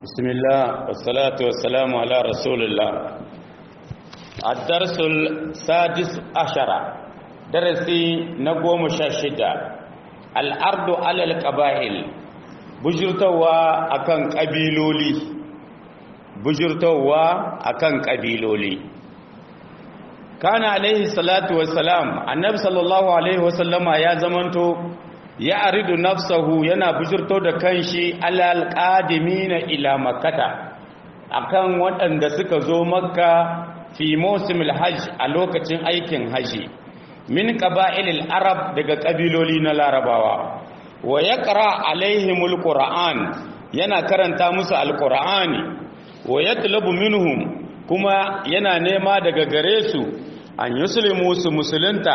بسم الله والصلاة والسلام على رسول الله الدرس السادس عشر درسي نقوم شاشدة الأرض على القبائل بجرتوا أكن قبيلولي بجرتوا أكن قبيلولي كان عليه الصلاة والسلام النبي صلى الله عليه وسلم يا زمنتو ya aridu nafsahu yana bujurto da kanshi alal qadimina ila makkata akan waɗanda suka zo makka fi mawsimil hajj a lokacin aikin haji min qaba'ilil arab daga kabiloli na larabawa wa yaqra alaihimul qur'an yana karanta musu alqur'ani wa yatlubu minhum kuma yana nema daga gare su an yuslimu su musulunta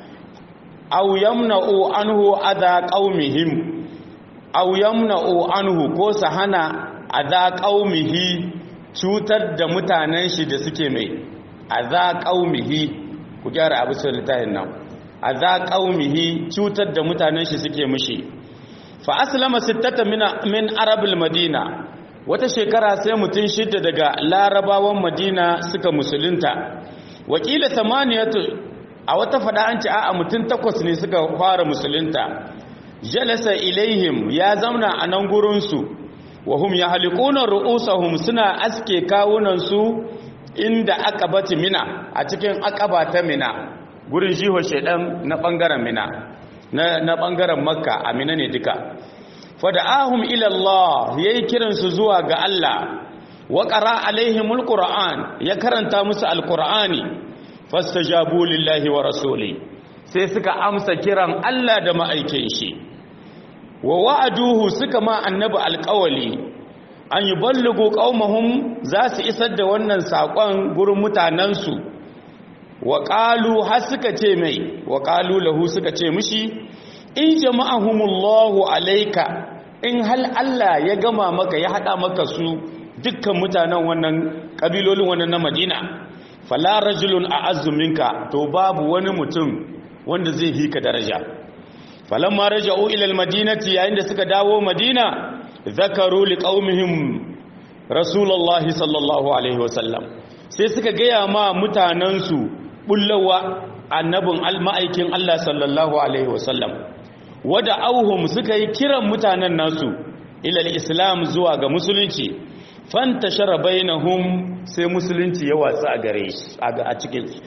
aw yamna'u anhu adha qaumihim aw yamna'u anhu ko sahana adha qaumihi cutar da mutanen shi da suke mai adha qaumihi ku gyara abu sai litahin nan adha qaumihi cutar da mutanen shi suke mishi fa aslama sittata min min arabil madina wata shekara sai mutun shidda daga larabawan madina suka musulunta wakila samaniyatu a wata fada an ce a mutum takwas ne suka fara musulunta jalasa ilaihim ya zauna a nan gurinsu wa hum ya halikunan ru'usahum suna aske kawunansu inda aka bati mina a cikin akaba ta mina gurin jiho shaidan na bangaren mina na bangaren makka a mina ne duka fada'ahum ila Allah yayi kiransu zuwa ga Allah wa qara alaihimul qur'an ya karanta musu alqur'ani fastajabu lillahi wa rasuli sai suka amsa kiran Allah da ma'aikin shi wa wa'aduhu suka ma annabi alƙawali an yi ballugo qaumahum za su isar da wannan saƙon gurin mutanensu wa qalu har suka ce mai wa qalu lahu suka ce mishi in jama'ahumullahu alayka in hal Allah ya gama maka ya hada maka su dukkan mutanen wannan kabilolin wannan na Madina fala rajulun a'azzu minka to babu wani mutum wanda zai hika daraja falamma raja'u ila almadinati yayin da suka dawo madina zakaru liqaumihim rasulullahi sallallahu alaihi wasallam sai suka gaya ma mutanansu bullawa annabin alma'aikin Allah sallallahu alaihi wasallam wada auhum suka yi kiran mutanen nasu ila islam zuwa ga musulunci fantashara bainahum sai musulunci ya watsa a gare shi a cikin su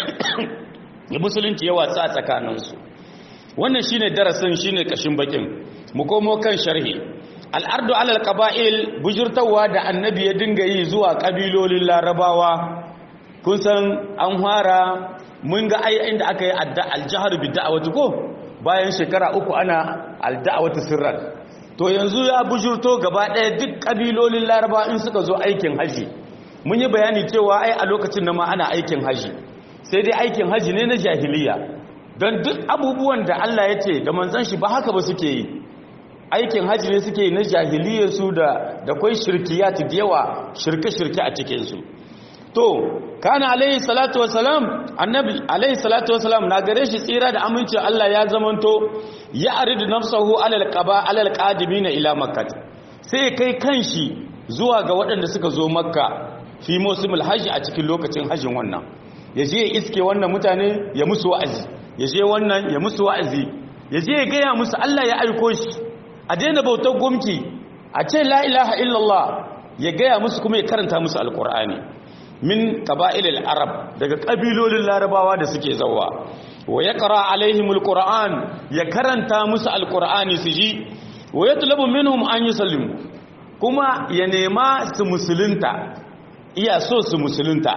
ya musulunci ya watsa a tsakaninsu wannan shine darasin shine kashin bakin mu komo kan sharhi al'ardu alal qaba'il bujurtawa da annabi ya dinga yi zuwa kabilolin larabawa kun san an fara mun ga ai inda aka yi al-jahr bi da'awati ko bayan shekara uku ana al-da'awati sirran to yanzu ya bujurto gaba ɗaya duk ƙabilolin laraba in suka zo aikin haji mun yi bayani cewa ai a lokacin na ma ana aikin haji sai dai aikin haji ne na jahiliya don duk abubuwan da Allah ya ce da manzan shi ba haka ba suke yi aikin haji ne suke yi na jahiliya su da da kwai shirkiyat da yawa shirke-shirke a cikinsu to kana alaihi salatu wasalam annabi alaihi salatu wasalam na gare shi tsira da amincin Allah ya zamanto ya aridu nafsahu alal qaba alal qadimina ila makkah sai kai kanshi zuwa ga waɗanda suka zo makka fi musimul hajji a cikin lokacin hajjin wannan ya je iske wannan mutane ya musu wa'azi ya je wannan ya musu wa'azi ya je ya gaya musu Allah ya aiko shi a daina bautar gumki a ce la ilaha illallah ya gaya musu kuma ya karanta musu alqur'ani min qaba'ilil arab daga kabilolin larabawa da suke zawa wa yaqra alaihimul qur'an ya karanta musu alqur'ani su ji wa yatlubu minhum an yusallimu kuma ya nema su musulunta iya so su musulunta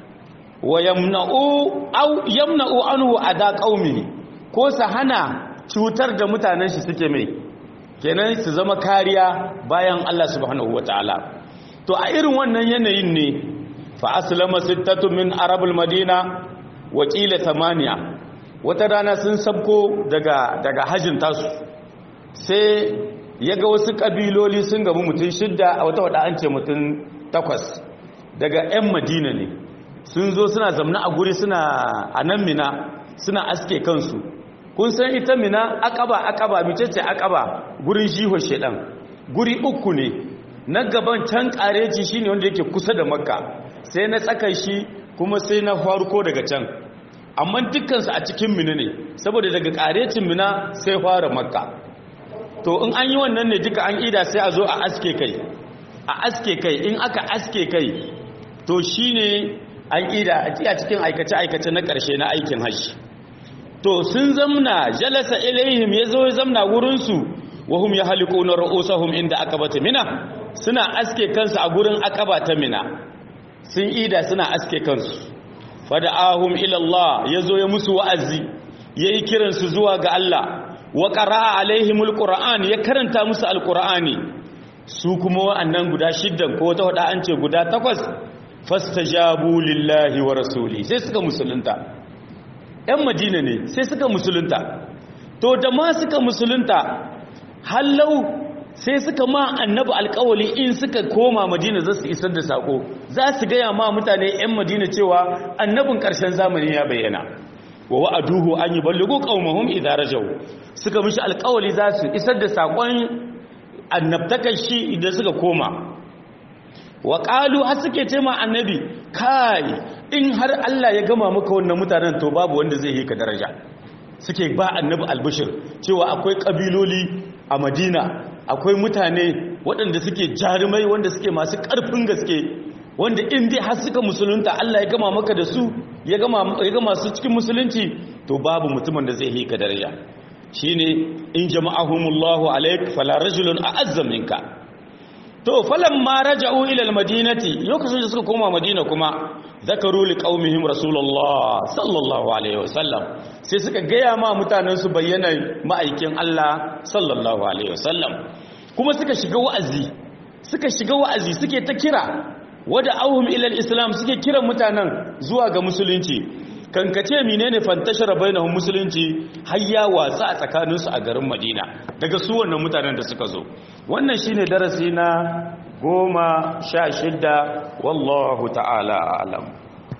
wa yamna'u aw yamna'u anhu ada qaumi ko su hana cutar da mutanen shi suke mai kenan su zama kariya bayan Allah subhanahu wataala to a irin wannan yanayin ne fa aslama sittatu min arabul madina wa qila thamaniya wata rana sun sabko daga daga hajin tasu sai yaga wasu kabiloli sun gabu mutun shidda a wata wada an ce mutun takwas daga ƴan madina ne sun zo suna zamna a guri suna a nan mina suna aske kansu kun san ita mina akaba akaba micece akaba gurin jiho shedan guri uku ne na gaban can kareci shine wanda yake kusa da makka sai na tsakan shi kuma sai na farko daga can amma dukkansu a cikin mina ne saboda daga karecin mina sai fara makka to in an yi wannan ne duka an ida sai a zo a aske kai a aske kai in aka aske kai to shine an ida a cikin aikace-aikace na ƙarshe na aikin hajji to sun zamna jalasa ilaihim ya zo ya zamna wurinsu wahum ya haliku na ra'usahum inda aka bata mina suna aske kansu a gurin akaba ta mina sun ida suna aske kansu fada'ahum ilallah ya zo ya musu wa'azi ya yi kiransu zuwa ga Allah wa ƙara'a alaihimul ƙura'an ya karanta musu alƙura'ani su kuma wa'annan guda shiddan ko ta wada an ce guda takwas fastajabu lillahi wa rasuli sai suka musulunta ‘yan madina ne sai suka musulunta to da ma suka musulunta hallau sai suka ma annabi alkawali in suka koma madina za su isar da sako za su gaya ma mutane 'yan madina cewa annabin ƙarshen zamani ya bayyana wa wa'aduhu an yi ballugo qaumahum idza rajau suka mishi alkawali za su isar da sakon annabtakan shi idan suka koma wa qalu har suke ce ma annabi kai in har Allah ya gama maka wannan mutanen to babu wanda zai yi ka daraja suke ba annabi albishir cewa akwai kabiloli a madina akwai mutane waɗanda suke jarumai wanda suke masu ƙarfin gaske wanda in dai har suka musulunta Allah ya gama maka da su ya gama su cikin musulunci to babu mutumin da zai hika daraja shine in jama'ahumullahu alaik fala rajulun a'azza minka to falamma raja'u ila almadinati lokacin da suka koma madina kuma zakaru liqaumihim rasulullah sallallahu alaihi wasallam sai suka gaya ma mutanen su bayyana ma'aikin Allah sallallahu alaihi wasallam kuma suka shiga wa'azi suka shiga wa'azi suke ta kira wada auhum ila islam suke kiran mutanen zuwa ga musulunci kankace menene fantashara bainahum musulunci hayya watsa a tsakaninsu a garin Madina daga su wannan mutanen da suka zo wannan shine darasi na goma sha shidda wallahu ta'ala a'lam